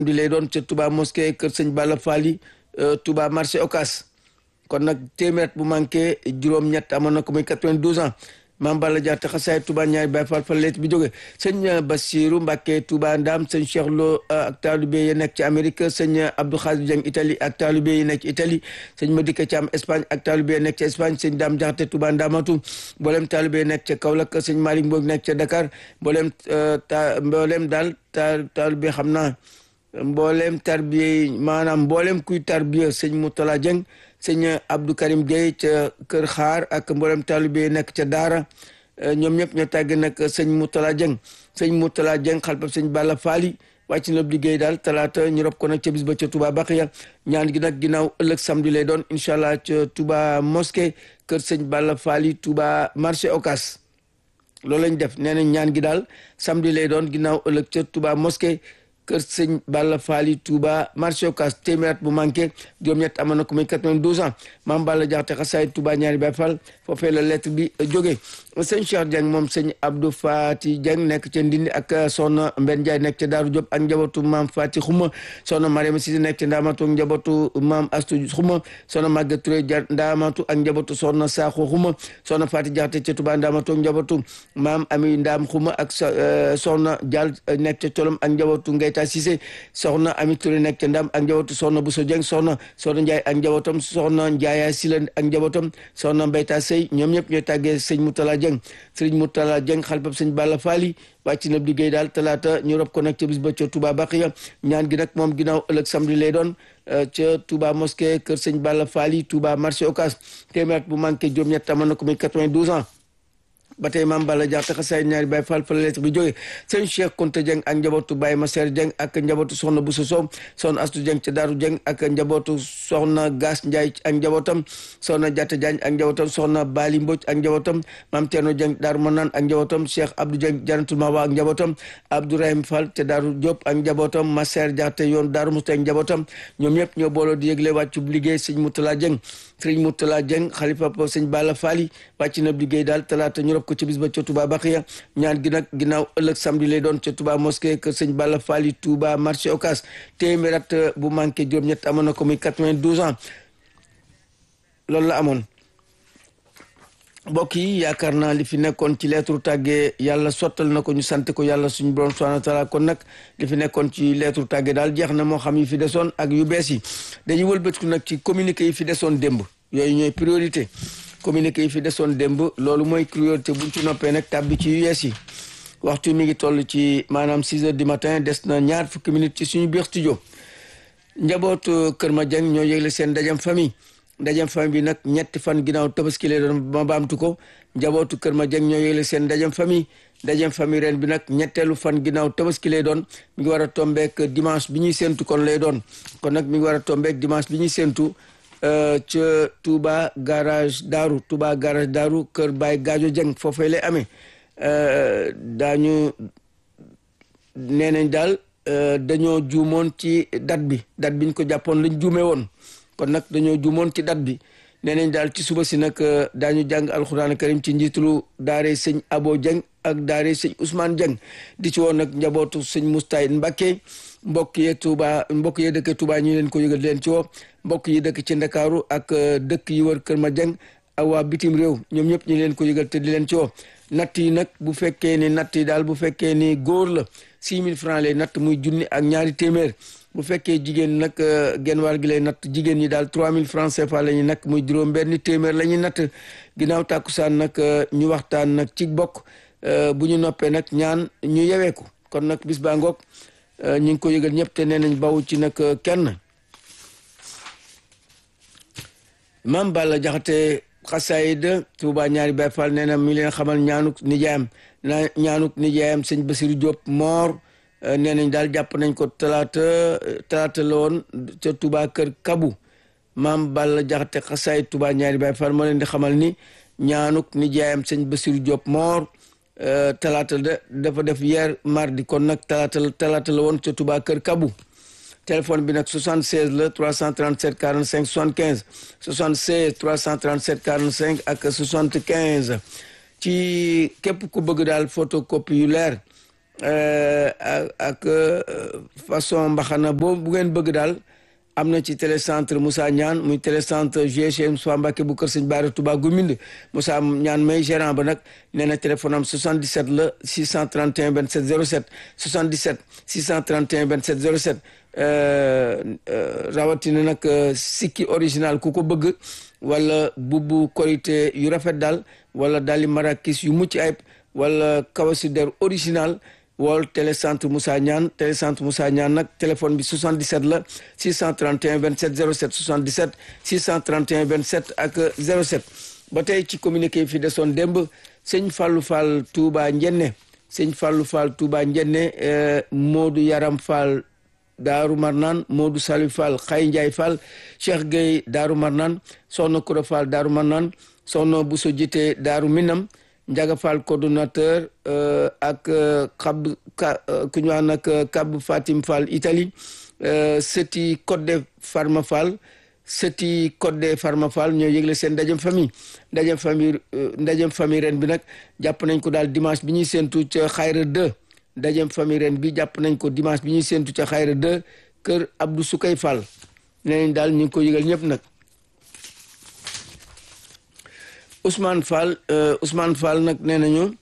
di lay doon ca Touba mosquée kër sëñ Balla Fally Touba marché Ocas kon nag téeméer bu manqué juróom-ñett amoon na ko muy 92 ans maam Balla Diatta xasaay Touba ñaari Baay Faal fa leet bi jóge sëñ Bassirou Mbacké Touba Ndam sëñ Cheikh Lo ak taalibe yi nekk ci Amérique sëñ Abdou Khadir Dieng Italie ak taalibe yi nekk ci Italie sëñ Madika Thiam Espagne ak taalibe yi nekk ci Espagne sëñ Dame Diakhaté Touba Ndamatu mboolem taalibe yi nekk ca Kaolack sëñ Malick Mbodj nekk ca Dakar mboolem ta mboolem daal ta taalibe xam naa mboolem tarbiye maanaam mboolem kuy tarbiye sëñ Moutala Dieng sëñ Abdou Karim Gueye ca Kër Xaar ak mboolem taalibe nekk ca Daara ñoom ñëpp ñoo tàgg nag sëñ Moutala Dieng sëñ Moutala Dieng xalpab sëñ Balla Fally wàcc na liggéey daal talaata ñu rob ko nag ca bis ba ca Touba Baxiya ñaan gi nag ginnaaw ëllëg samedi lay doon incha allah ca Touba mosquée kër sëñ Balla Fally Touba marché Ocas loolu lañ def nee nañ ñaan gi daal samedi lay doon ginnaaw ëllëg ca Touba mosquée kër sëñ Balla Fally Touba marché Ocass téeméer bu manqué juróom-ñett amoon na ko muy 92 ans maam Balla Diakhaté xasaay Touba ñaari Baay Fall foofee la lettre bi jógee sëñ Cheikh Dieng moom sëñ Abdou Fati Dieng nekk ca Ndindi ak soxna Mbenn Ndiaye nekk ca Daaru Diop ak njabootu maam Fati Xuma soxna Mariama Cissé nekk ca Ndaamatu ak njabootu maam Astu Xuma soxna Maguette Touré ja Ndaamatu ak njabootu soxna Sakho Xuma soxna Fati Diakhaté ca Touba Ndaamatu ak njabootu maam Ami Ndaam Xuma ak soxna Dial nekk ca Colom ak njabootu Ngeyta Cissé soxna Ami Touré nekk ca Ndam ak njabootu soxna Bousso Dieng soxna soxna Ndiaye ak njabootam soxna Ndiaye Sila ak njabootam soxna Mbeyta Sey ñoom ñëpp ñooy tàggee sëñ Moutala Dieng sëriñ Moutala Dieng xalpab sëñ Balla Fally wàcc na liggéey daal talaata ñu rob ko nag ca bis ba ca Touba Baxiya ñaan gi nag moom ginnaaw ëllëg samedi lay doon ca Touba mosquée kër sëñ Balla Fally Touba marché Ocass téeméer bu manqué juróom-ñett amoon na ko muy 92 ans ba tey maam Balla Diakhaté xasaay ñaari Baay Faal fa la lettre bi jógee sëñ Cheikh Konte Dieng ak njabootu Baye Maser Dieng ak njabootu soxna Bousso Sow soxna Astu Dieng ca Daaru Dieng ak njabootu soxna Gas Ndiaye ak njabootam soxna Diatta Diagne ak njabootam soxna Bali Mbodj ak njabootam maam Thierno Dieng Daaru Manaan ak njabootam Cheikh Abdou Dieng Janatul Mawa ak njabootam Abdourahim Fall ca Daaru Diop ak njabootam Maser Diakhaté yoon Daaru Musti ak njabootam ñoom ñëpp ñoo booloo di yëgle wàccub liggéey sëñ Moutala Dieng sëñ Moutala Dieng xalifa sëñ Balla Fally wàcc na liggéey daal talaata ñu rob ko ci bis ba ca Touba Baxiya ñaan gi nag ginnaaw ëllëg samedi lay doon ca Touba mosquée kër sëñ Balla Fally Touba marché Ocass téeméer at bu manqué juróom-ñett amoon na ko muy 92 ans loolu la amoon mbokk yi yaakaar naa li fi nekkoon ci lettre tàggee yàlla sottal na ko ñu sant ko yàlla suñu borom subhanahu wa taala kon nag li fi nekkoon ci lettre tàggee daal jeex na moo xam yi fi desoon ak yu bees yi dañuy wëlbatiku nag ci communiqué yi fi desoon démb yooyu ñooy priorité communiqué yi fi desoon démb loolu mooy priorité buñ ci noppee nag tàbbi ci yu yees yi waxtu mi ngi toll ci maanaam 6 heures du matin des na ñaar fukki minutes ci suñu biir studio njabootu Kër Madiang ñoo yëgle seen ndajam famille ndajam famille bi nag ñetti fan ginnaaw tabaski lay doon ma baamtu ko njabootu Kër Madiang ñoo yëgle seen ndajam famille ndajam famille ren bi nag ñetteelu fan ginnaaw tabaski lay doon mi ngi war a tombeek dimanche bi ñuy séentu kon lay doon kon nag mi ngi war a tombeek dimanche bi ñuy séentu ca Touba garage Daaru Touba garage Daaru kër Baye Gajo Dieng foofee lay amee daañu nee nañ daal dañoo juumoon ci date bi date biñ ko jàppoon lañ juume woon kon nag dañoo juumoon ci date bi nee nañ daal ci suba si nag daañu jàng alxuraan karim ci njiitulu daare sëñ Abo Dieng ak daare sëñ Ousmane Dieng di ci woon nag njabootu sëñ Moustay Mbacké mbokk yee Touba mbokk yee dëkk Touba ñu leen ko yëgal leen ci woo mbokk yi dëkk ci Ndakaaru ak dëkk yi wër Kër Madiang ak waa bitim réew ñoom ñëpp ñu leen ko yëgal te di leen ci woo natt yi nag bu fekkee ni natt yi daal bu fekkee ni góor la six mille francs lay natt muy junni ak ñaari téeméer bu fekkee jigéen nag genn wàll gi lay natt jigéen ñi daal trois mille francs CFA la ñuy nag muy juróom benn téeméer la ñuy natt ginnaaw tàkkusaan nag ñu waxtaan nag ci bokk bu ñu noppee nag ñaan ñu yeweeku kon nag bis baa ngoog ñu ngi ko yëgal ñëpp te nee nañ bawu ci nag kenn Maam Balla Jaxate xasaayid Tuuba ñaari Baay Faal nee na mi leen xamal ñaanuk nijaayam na ñaanuk nijaayam sëñ Basiru Diop moor nee nañ daal jàpp nañ ko talaata talaata la woon ca Tuuba kër Kabu Maam Balla Jaxate xasaayid Tuuba ñaari Baay Faal moo leen di xamal ni ñaanuk nijaayam sëñ Basiru Diop moor talaata da dafa def hier mardi kon nag talaata talaata la woon ca Tuuba kër Kabu téléphone bi nag 76 la 337 45 75 76 337 45 ak 75 ci képp ku bëgg daal photocopie yu leer ak façon mbaxana boo bu ngeen bëgg daal am na ci télécentre Moussa Ñaan muy télécentre GCM Moussa Mbacke bu kër sëñ Baara Touba Gumind Moussa Ñaan may gérant ba nag nee na téléphone am 77 la 631 27 07 77 631 27 07 rawatina nag sikki original ku ko bëgg wala bubu korité yu rafet daal wala daali marakis yu mucc ayib wala kawasi der original wool télécentre Moussa Niane télécentre Moussa Niane nag téléphone bi 77 la 631 27 07 77 631 27 ak 07 ba tey ci communiqué fi desoon démb sëñ Fallou Fall Touba Njenne sëñ Fallou Fall Touba Njenne Modou Yaram Fall Daaru Marnaan Modou Salif Fall Xay Ndiaye Fall Cheikh Gueye Daaru Marnaan Soxna Koura Fall Daaru Marnaan Soxna Bousso Jité Daaru Minam Njaga Fall coordonnateur ak xab ku ñu wax nag Kab Fatim Fall Italie sëti Codé Farma Fall sëti Codé Farma Fall ñoo yëgle seen ndajem famille ndajem famille ndajem famille ren bi nag jàpp nañ ko daal dimanche bi ñuy séentu ca Xayra 2 ndajem famille ren bi jàpp nañ ko dimanche bi ñuy séentu ca Xayra 2 kër Abdou Soukay Fall nee nañ daal ñu ngi ko yëgal ñëpp nag Ousmane Fall Ousmane Fall nag nee nañu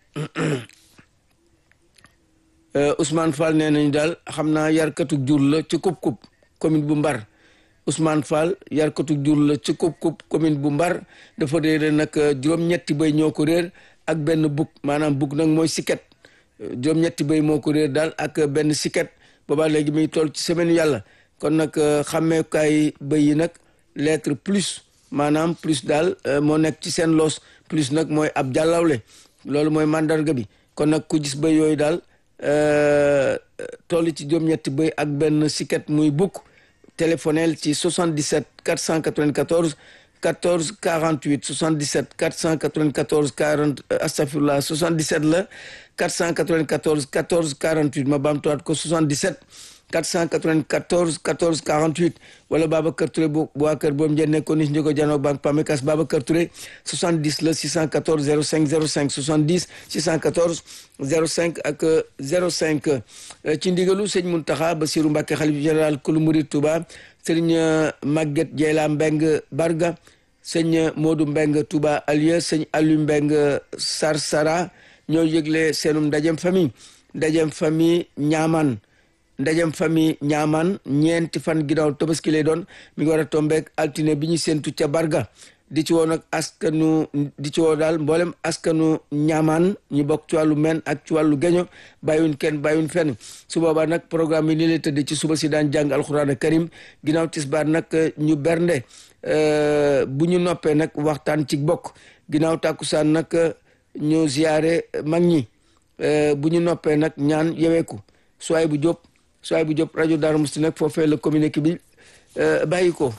Ousmane Fall nee nañu daal xam naa yarkatu jur la ci kub kub commune bu Mbar Ousmane Fall yarkatu jur la ci kub kub commune bu Mbar dafa réer nag juróom-ñetti béy ñoo ko réer ak benn bug maanaam bug nag mooy siket juróom-ñetti béy moo ko réer daal ak benn siket boobaa léegi muy toll ci semaine yàlla kon nag xàmmeekaay béy yi nag lettre plus maanaam plus daal moo nekk ci seen loos plus nag mooy ab jàllawle loolu mooy mandarga bi kon nag ku gis bëy yooyu daal toll ci juróom-ñetti bëy ak benn siket muy bukk téléphonel ci 77 494 14 48 77 494 40 astafirullah 77 la 494 14 48 ma baamtuwaat ko 77 494 14 48 wala Babacar Touré bu waa kër boobu njënd nekkoon ni si njëkko janoo banque Pamecas Babacar Touré 70 la 614 05 05 70 614 05 ak 05 ci ndigalu sëñ Muntaxa Basiru Mbàkke xalif général kulu murid Touba sëriñ Maguette Dieyla Mbeng Barga sëñ Modou Mbeng Touba Alieu sëñ Aliou Mbeng Sarsara ñoo yëgle seenum ndajem famille ndajem famille ñaaman ndajem famille ñaamaan ñeenti fan ginnaaw tabaski lay doon mi ngi war a tombeek altine bi ñu séntu ca barga di ci woo nag askanu di ci woo daal mboolem askanu ñaamaan ñu bokk ci wàllu men ak ci wàllu geño bàyyiwuñ kenn bàyyiwuñ fenn su boobaa nag programme yi nii lay tëdd ci suba si daan jàng alxuraan karim ginnaaw tisbaar nag ñu bernde bu ñu noppee nag waxtaan ci bokk ginnaaw tàkkusaan nag ñu ziyaare mag ñi bu ñu noppee nag ñaan yeweeku suwaay bu jóp suwaay bu jóp rajo Darou Mouhty nag foofee la communiqué bi bàyyi ko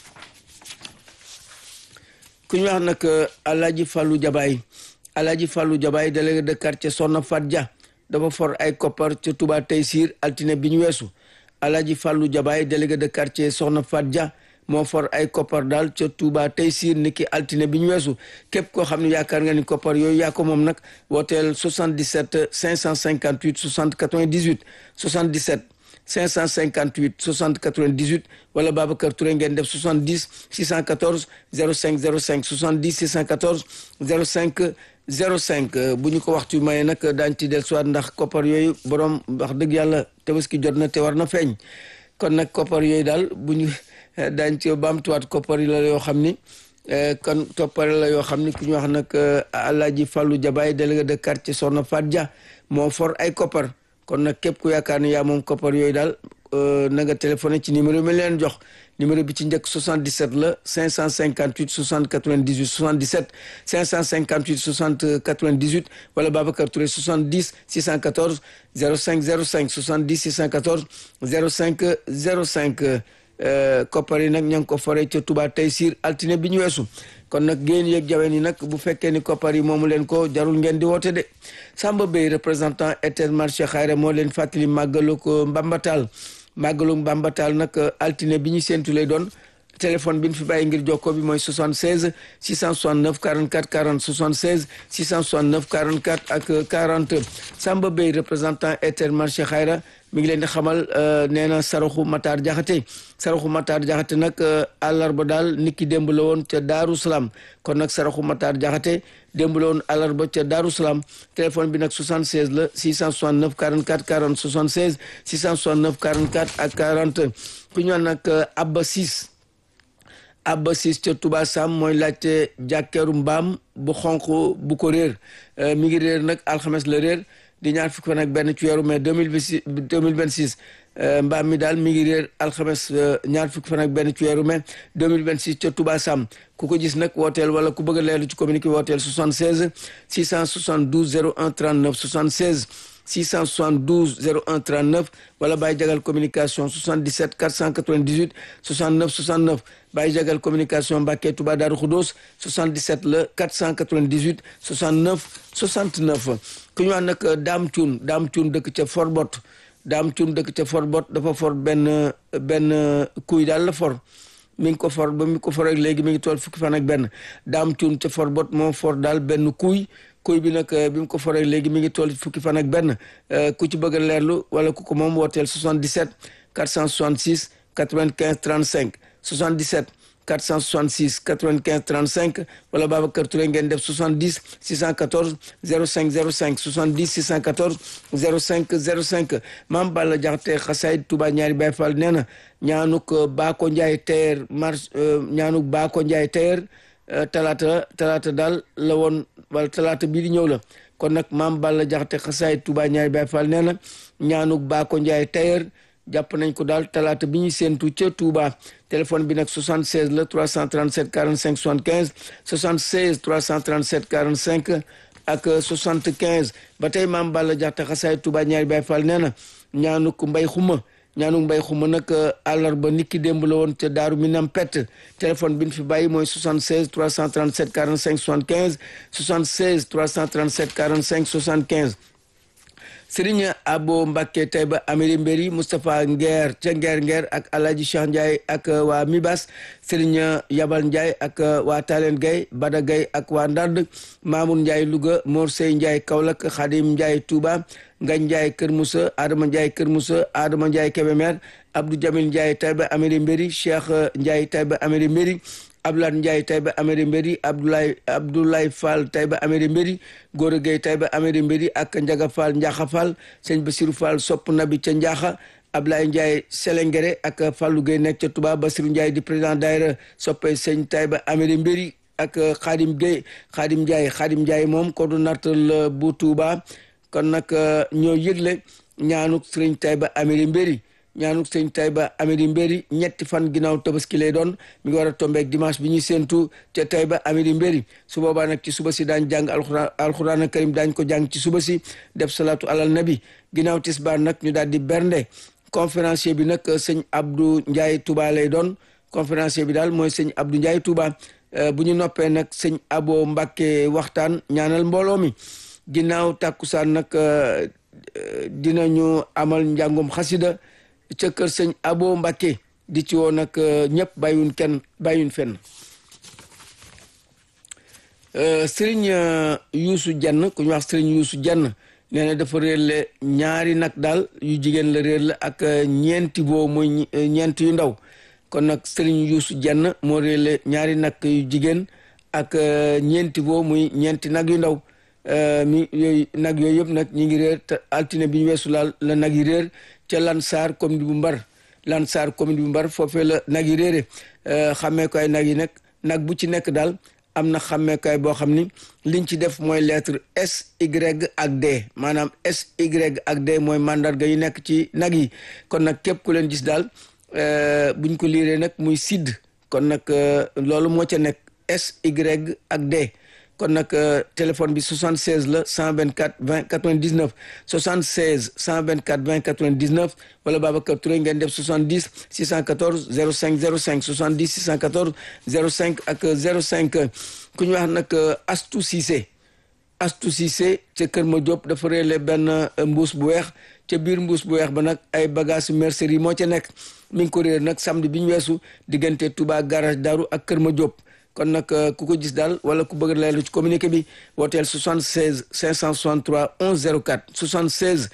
ku ñu wax nag Alaaji Fallou Jabaay Alaaji Fallou Jabaay délégué de quartier Soxna Fat Dia dafa for ay koppar ca Touba Taysiir altine bi ñu weesu Alaaji Fallou Jabaay délégué de quartier Soxna Fat Dia moo for ay koppar daal ca Touba Taysiir niki altine bi ñu weesu képp koo xam ne yaakaar nga ni koppar yooyu yaa ko moom nag wooteel 77 558 60 98 77 558 60 98 wala Babacar Touré ngeen def 70 614 05 05 70 614 05 05 bu ñu ko waxtu maye nag daañu ci dellusiwaat ndax koppar yooyu borom wax dëgg yàlla tabaski jot na te war na feeñ kon nag koppar yooyu daal bu ñu daañu ci baamtuwaat koppar yi la yoo xam ni kon toppare la yoo xam ni ku ñu wax nag Alaaji Fallou Jabaay délégué de quartier Soxna Fat Dia moo for ay koppar kon nag képp ku yaakaar ne yaa moom koppar yooyu daal na nga téléphoné ci numéro bi leen jox numéro bi ci njëkk 77 la 558 60 98 77 558 60 98 wala Babacar Touré 70 614 05 05 70 614 05 05 koppar yi nag ña ngi ko fore ca Touba Taysiir altine bi ñu weesu kon nag génn yeeg jaween yi nag bu fekkee ni koppar yi moomu leen ko jarul ngeen di woote de Samba Bey représentant Intermarché Xayra moo leen fàttali màggalu ko Mbambatal màggalu Mbambatal nag altine bi ñu séntu lay doon téléphone bi ñu fi bàyyi ngir jokkoo bi mooy 76 669 44 40 76 669 44 ak 40 Samba Bey représentant Intermarché Xayra mi ngi leen di xamal nee na saraxu Matar Jaxate saraxu Matar Jaxate nag àllarba daal niki démb la woon ca Daaru Salaam kon nag saraxu Matar Jaxate démb la woon àllarba ca Daaru Salaam téléphone bi nag 76 la 669 44 40 76 669 44 ak 40 ku ñu wax nag Abba Sis Abba Sis ca Touba Sam mooy laajte jàkkeeru mbaam bu xonq bu ko réer mi ngi réer nag alxames la réer di ñaar fukki fan ak benn ci weeru mai deux mille vingt six mbaam mi daal mi ngi réer alxames ñaar fukki fan ak benn ci weeru mai deux mille vingt six ca Touba Sam ku ko gis nag wooteel wala ku bëgg a leerlu ci communiqué wooteel 76 672 01 39 76 672 01 39 wala Baye Jagal communication 77 498 69 69 Baye Jagal communication Mbàkke Touba Daaru Xudoos 77 la 498 69 69 ku ñu wax nag Daam Cuun Daam Cuun dëkk ca Forbot Daam Cuun dëkk ca Forbot dafa for benn benn kuy daal la for mi ngi ko for ba mi ko for ak léegi mi ngi tool fukki fan ak benn Daam Cuun ca Forbot moo for daal benn kuy kuy bi nag bi mu ko foree léegi mi ngi toll fukki fan ak benn ku ci bëgg a leerlu wala ku ko moom wooteel 77 466 95 35 77 466 95 35 wala Babacar Touré ngeen def 70 614 05 05 70 614 05 05 Maam Balla Jaxate xasaayid Touba ñaari Baay Fall nee na ñaanuk Baako Njaay teer mars ñaanuk Baako Njaay teer talaata talaata daal la woon wala talaata bii di ñëw la kon nag maam Balla Jaxate xasaay Touba ñaari Baay Fall nee na ñaanuk Baako Njaay tailleur jàpp nañ ko daal talaata bi ñuy séentu ca Touba téléphone bi nag 76 la 337 45 75 76 337 45 ak 75 ba tey maam Balla Jaxate xasaay Touba ñaari Baay Fall nee na ñaanuk mbay xuma ñaanu mbay xuma nag àllarba niki démb la woon ca daaru minam pet téléphone bi ñu fi bàyyi mooy 76 337 45 75 76 337 45 75 Serigne Abo Mbacke Taïba Amiri Mbéri Moustapha Nguer ca Nguer Nguer ak Alhaji Cheikh Ndiaye ak waa Mibas Serigne Yabal Ndiaye ak waa Talen Gueye Bada Gueye ak waa Ndand Mamoun Ndiaye Louga Mor Sey Ndiaye Kaolack Khadim Ndiaye Touba Ngagne Ndiaye Kër Moussa Adama Ndiaye Kër Moussa Adama Ndiaye Kébémer Abdou Jamil Ndiaye Taïba Amiri Mbéri Cheikh Ndiaye Taïba Amiri Mbéri Abdoulaye Ndiaye Taïba Amiri Mbéri Abdoulaye Abdoulaye Fall Taïba Amiri Mbéri Gora Gueye Taïba Amiri Mbéri ak Ndiaga Fall Ndiakha Fall sëñ Bassirou Fall sopp nabi ca Ndiakha Ablaye Ndiaye Selengere ak Fallou Gueye nekk ca Touba Bassirou Ndiaye di président daayira soppe sëñ Taïba Amiri Mbéri ak Khadim Gueye Khadim Ndiaye Khadim Ndiaye moom coordonnateur bu Touba kon nag ñoo yëgle ñaanuk sëriñ Taïba Amiri Mbéri ñaanuk sëriñ Taïba Amiri Mbéri ñetti fan ginnaaw tabaski lay doon mi ngi war a tombeek dimanche bi ñuy séentu ca Taïba Amiri Mbéri su boobaa nag ci suba si daañ jàng alxuraan alxuraan karim daañ ko jàng ci suba si def salaatu alal nabi ginnaaw tisbaar nag ñu daal di bernde conférencier bi nag sëñ Abdou Ndiaye Touba lay doon conférencier bi daal mooy sëñ Abdou Ndiaye Touba bu ñu noppee nag sëñ Abo Mbacke waxtaan ñaanal mbooloo mi ginnaaw tàkkusaan nag dinañu amal njàngum xasida ca kër sëñ Abo Mbacke di ci woo nag ñëpp bàyyiwun kenn bàyyiwun fenn sëriñ Youssou Dieng ku ñu wax sëriñ Youssou Dieng nee na dafa réer la ñaari nag daal yu jigéen la réer la ak ñeenti boo muy ñeent yu ndaw kon nag sëriñ Youssou Dieng moo réer la ñaari nag yu jigéen ak ñeenti boo muy ñeenti nag yu ndaw mi yooyu nag yooyu yëpp nag ñi ngi réer te altine bi ñu weesu laal la nag yi réer ca Lansar commune bu Mbar Lansar commune bu Mbar foofee la nag yi réere xammee ko ay nag yi nag nag bu ci nekk daal am na xàmmeekaay boo xam ni liñ ci def mooy lettre S Y ak D maanaam S Y ak D mooy mandarga yi nekk ci nag yi kon nag képp ku leen gis daal buñ ko liiree nag muy sidd kon nag loolu moo ca nekk S Y ak D kon nag téléphone bi 76 la 124 20 99 76 124 20 99 wala Babacar Touré ngeen def 70 614 05 05 70 614 05 ak 05 ku ñu wax nag Astou Cissé Astu Cissé ca Kër Ma Diop dafa réerle benn mbuus bu weex ca biir mbuus bu weex ba nag ay bagage mercerie moo ca nekk mi ngi ko réer nag samedi bi ñu weesu diggante Touba garage Daru ak Kër Ma Diop kon nag ku ko gis daal wala ku bëgg leerlu ci communiqué bi wooteel 76 563 11 04 76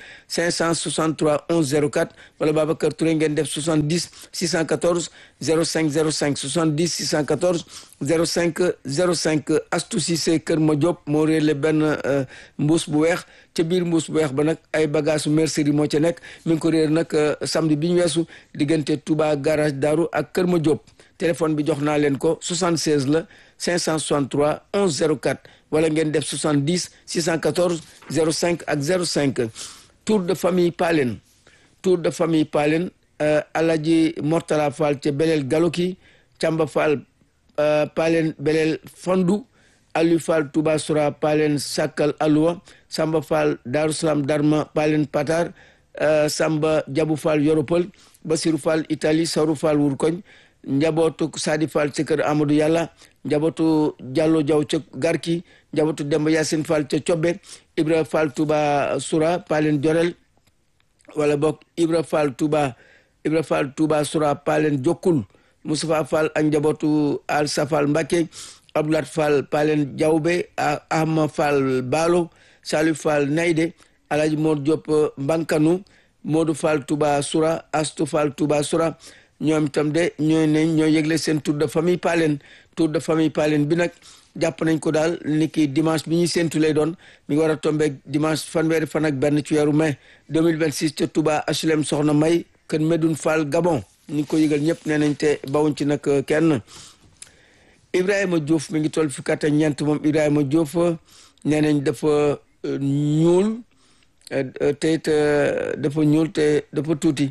563 11 04 wala Babacar Touré ngeen def 70 614 05 05 70 614 05 05 Astou Cissé Kër Ma Diop moo réerle benn mbuus bu weex ca biir mbuus bu weex ba nag ay bagage mercerie moo ca nekk mi ngi ko réer nag samedi bi ñu weesu diggante Touba garage Daru ak Kër Ma Diop téléphone bi jox naa leen ko 76 la 563 11 04 wala ngeen def 70 614 05 ak 05 tour de famille Palen tour de famille Palen Alaji Mortala Fall ca Belel Galoki Camba Fall Palen Belel Fondu Aliou Fall Touba Soura Palen Sakal Alwa Samba Fall Darou Salam Darma Palen Patar Samba Jabu Fall Yoropol Basirou Fall Italie Sarou Fall Wurkoñ njabootu Sadi Fall ca kër Amadou Yàlla njabootu Diallo Diaw ca Garki njabootu Demba Yacine Fall ca Cobbe Ibra Fall Touba Soura Palen Jorel wala bokk Ibra Fall Touba Ibra Fall Touba Soura Palen Jokkul Moustapha Fall ak njabootu Al Safal Mbacke Abdoulat Fall Palen Diawbe Ahma Fall Balo Salif Fall Nayde Alaji Mor Diop Mbankanu Modou Fall Touba Soura Astou Fall Touba Soura ñoom itam de ñooy ne ñoo yëgle seen tour de famille Palen tour de famille Palen bi nag jàpp nañ ko daal ni ki dimanche bi ñuy séntu lay doon mi ngi war a tombeeg dimanche fanweeri fan ak benn ci weeru mai 2026 ca Touba HLM Soxna May kër Medoune Fall Gabon ñu ngi ko yëgal ñëpp nee nañ te bawuñ ci nag kenn Ibrahima Diouf mi ngi toll fi kat ñeent moom Ibrahima Diouf nee nañ dafa ñuul te it dafa ñuul te dafa tuuti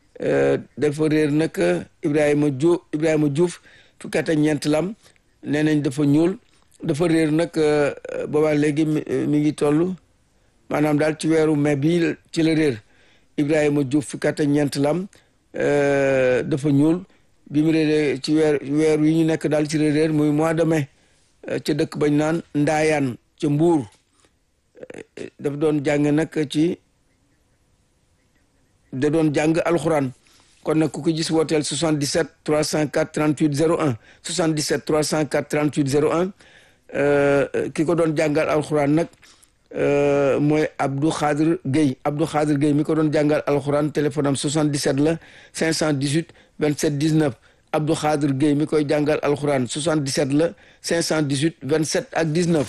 dafa réer nag Ibrahima Diouf Ibrahima Diouf fukki at ak ñeent lam nee nañ dafa ñuul dafa réer nag boobaa léegi mi ngi toll maanaam daal ci weeru mai bi ci la réer Ibrahima Diouf fukki at ak ñeent lam dafa ñuul bi mu réeree ci weer weer yi ñu nekk daal ci la réer muy mois de mai ca dëkk bañ naan Ndaayaan ca Mbuur daf doon jàng nag ci da doon jàng alxuraan kon nag ku ko gis wooteel 77 304 38 01 77 304 38 01 ki ko doon jàngal alxuraan nag mooy Abdou Khadir Gueye Abdou Khadir Gueye mi ko doon jàngal alxuraan téléphone am 77 la 518 27 19 Abdou Khadir Gueye mi koy jàngal alxuraan 77 la 518 27 ak 19.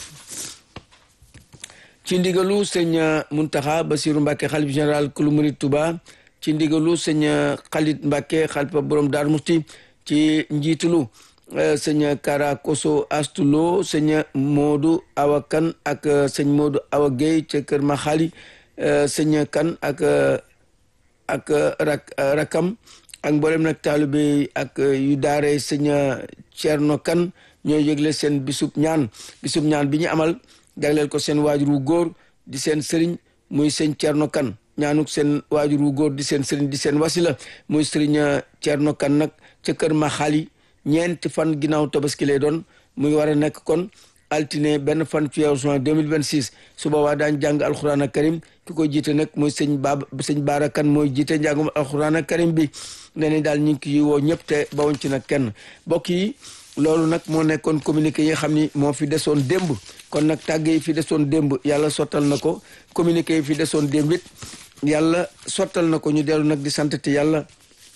ci ndigalu sëñ Muntaxa Basiru Mbàkke xalif général kulu murid Tuba ci ndigalu sëñ Xalit Mbàkke xalifa borom Daaru Musti ci njiitulu sëñ Kara Koso Astulo sëñ Moodu Awa Kan ak sëñ Moodu Awa Gueye ca kër ma xali sëñ Kan ak ak rak rakam ak mboolem nag taalibe ak yu daare sëñ Cerno Kan ñoo yëgle seen bisub ñaan bisub ñaan bi ñu amal jagleel ko seen waajur wu góor di seen sëriñ muy sëñ Cerno Kan ñaanuk seen waajur wu góor di seen sëriñ di seen wasila muy sëriñ Cerno Kan nag ca kër ma xali ñeenti fan ginnaaw tabaski lay doon muy war a nekk kon altine benn fan ci weeru juin 2026 su boobaa daañ jàng alxuraan ak karim ki ko jiite nag mooy sëñ baab sëñ baara kan mooy jiite njàngum alxuraan ak karim bi nee nañ daal ñu ngi ki woo ñëpp te bawuñ ci nag kenn mbokk yi loolu nag moo nekkoon communiqué yi nga xam ni moo fi desoon démb kon nag tàgg yi fi desoon démb yàlla sottal na ko communiqué yi fi desoon démb it yàlla sottal na ko ñu dellu nag di santati yàlla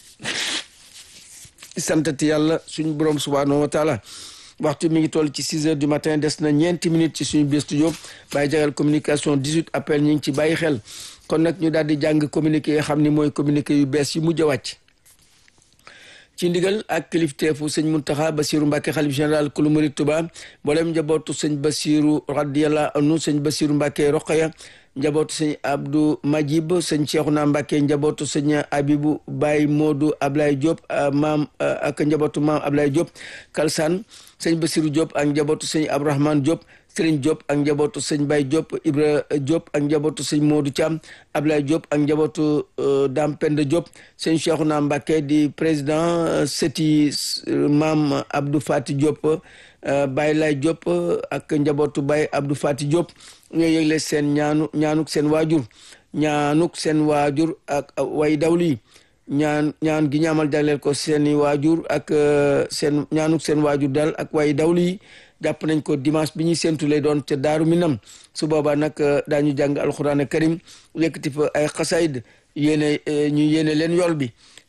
di santati yàlla suñu borom subhanahu wa taala waxtu mi ngi toll ci 6 heures du matin des na ñeenti minutes ci suñu biir studio bàyyi jagal communication 18 appel ñu ngi ci bàyyi xel kon nag ñu daal di jàng communiqué yi xam ni mooy communiqué yu bees yu mujj a wàcc ci ndigal ak kilifteefu sëñ Muntaxa Basiru Mbàkke xalif général kulu murid Tuba mboolem njabootu sëñ Basiru radiyallahu anhu sëñ Basiru Mbàkke Roqaya njabootu sëñ Abdou Majib sëñ Cheikhouna Mbàkke njabootu sëñ Abibu Baye Modou Ablaye Diop maam ak njabootu maam Ablaye Diop Kalsaan sëñ Basiru Diop ak njabootu sëñ Abdourahmane Diop Serigne Diop ak njabootu sëñ Baye Diop Ibra Diop ak njabootu sëñ Modou Thiam Ablaye Diop ak njabootu Dame Penda Diop sëñ Cheikhouna Mbacké di président seti maam Abdou Fati Diop Baye Lay Diop ak njabootu Baye Abdou Fati Diop ñoo yëgle seen ñaanu ñaanuk seen waajur ñaanuk seen waajur ak way dawli ñaan ñaan gi ñaamal jagleel ko seeni waajur ak seen ñaanuk seen waajur daal ak way dawli yi jàpp nañ ko dimanche bi ñuy séntu lay doon te daaru minam su boobaa nag daañu jàng alxuraan karim yëkkati fa ay xasayd yéene ñu yéene leen yool bi